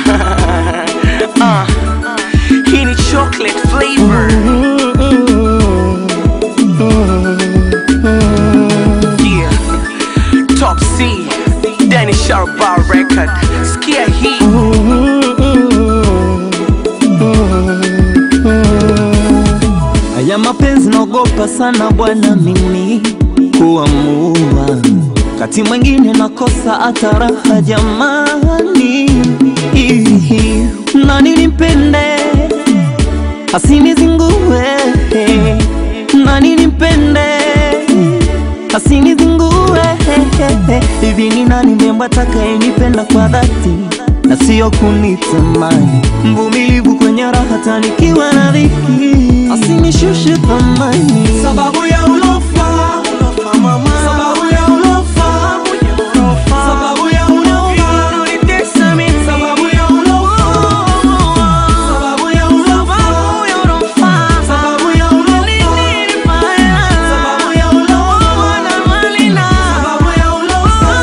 uh, hii ni chocolate flavor yeah. Top C Danny Sharba record Skia hii Haya mapenzi naogopa sana bwana, mimi kuamua, kati mwingine nakosa hata raha jamani. Ihi, Nani nimpende asinizingue, nani nimpende asinizingue. Hivi ni nani mrembo atakayenipenda kwa dhati na sio kunitamani, mvumilivu kwenye raha tanikiwa na dhiki, asinishushe thamani Sababu ya ulofa Ulofa mama Sababu ya ulofa Sababu ya ulofa Unanitesa mimi Sababu ya ulofa Sababu ya ulofa Sababu ya ulofa Sababu ya ulofa Sababu ya ulofa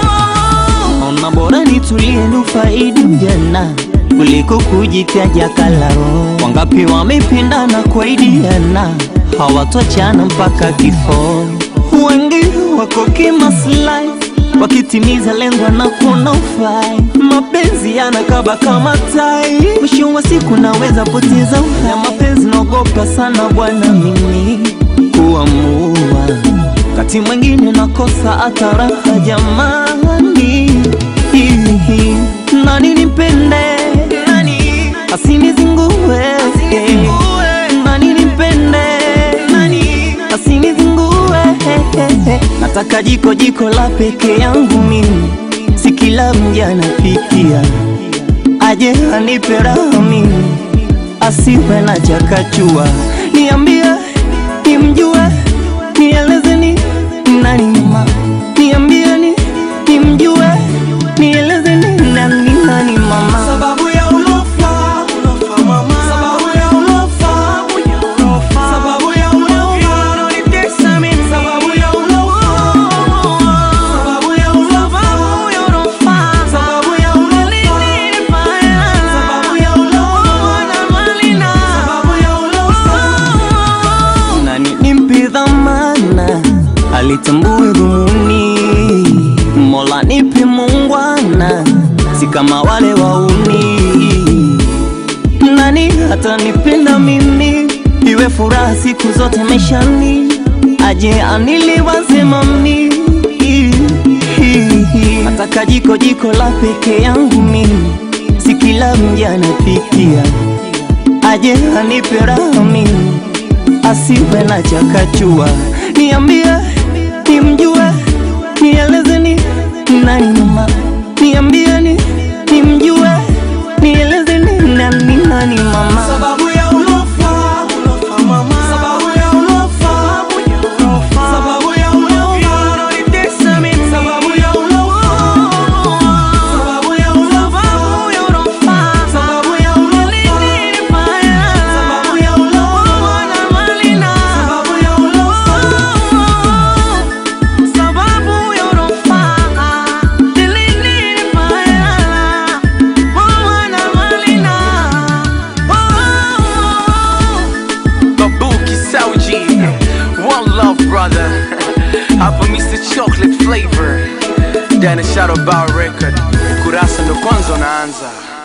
Ona bora nitulie nufaidi ujana kuliko kujitaja kalao. Wangapi wamependana kwaidiana hawatochana mpaka kifo. Wengi wako kimaslahi wakitimiza lengo na kuna ufai. Mapenzi yanakaba kama tai, mwisho wa siku naweza poteza uhai. Mapenzi naogopa sana bwana mimi kuamua wakati mwingine nakosa hata raha jamani. Hihi, Nani nimpende nani asinizingue nani nimpende nani asinizingue nataka jiko jiko la peke yangu mimi si kila mja napikia aje anipe raha mimi asiwe na chakachua niambie nimjue nieleze ni nani mama niambie ni nimjue nieleze ni nani nani mama Sababu ya ulofa Ulofa mama Sababu ya ulofa Sababu ya ulofa Unanitesa mimi Sababu ya ulofa Sababu ya ulofa Sababu ya ulofa Sababu ya ulofa Sababu ya ulofa nani nimpe dhamana alitambue dhumuni mola nipe mungwana si kama wale wauni nani atanipenda mimi iwe furaha siku zote maishani aje aniliwaze mami nataka jiko jiko la peke yangu mimi si kila mja anapikia aje anipe raha mimi asiwe na chakachua niambie nimjue nieleze ni nani mama niambie ni nimjue nieleze ni nani nani mama Sababu ya ulofa Ulofa mama Sababu ya ulofa Sababu ya ulofa Unanitesa mimi Sababu ya ulofa Sababu ya ulofa Sababu ya ulofa Sababu ya ulofa Sababu ya ulofa Sababu ya ulofa Babuki Sauji One love brother Hapa Mr. Chocolate Flavor Dana Shadow Bar Record Kurasa ndo kwanza unaanza